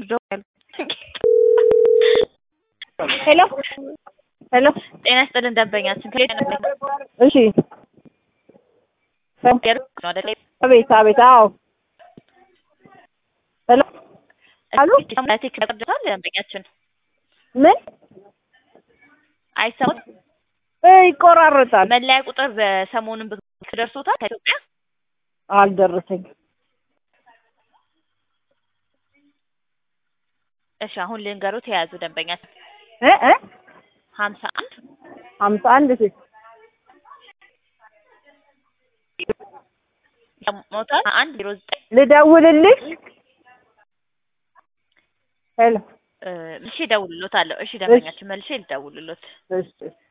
ጆ ሄሎ ሄሎ ጤና ይስጥልን ደንበኛችን ከየት ነው? እሺ ገር ነው አይደል? አቤት አቤት አዎ ሄሎ አሉ ቴክ ደርሷል ደንበኛችን ምን አይሰሙት እ ይቆራረጣል መለያ ቁጥር በሰሞኑን ብቅ ደርሶታል ከኢትዮጵያ አልደረሰኝ እሺ አሁን ልንገሩት የያዙ ደንበኛችን እ እ ሀምሳ አንድ ሀምሳ አንድ ሴት ሞታል አንድ ዜሮ ዘጠኝ ልደውልልሽ ሄሎ መልሼ እደውልሎታለሁ። እሺ ደንበኛችን መልሼ ልደውልሎት እሺ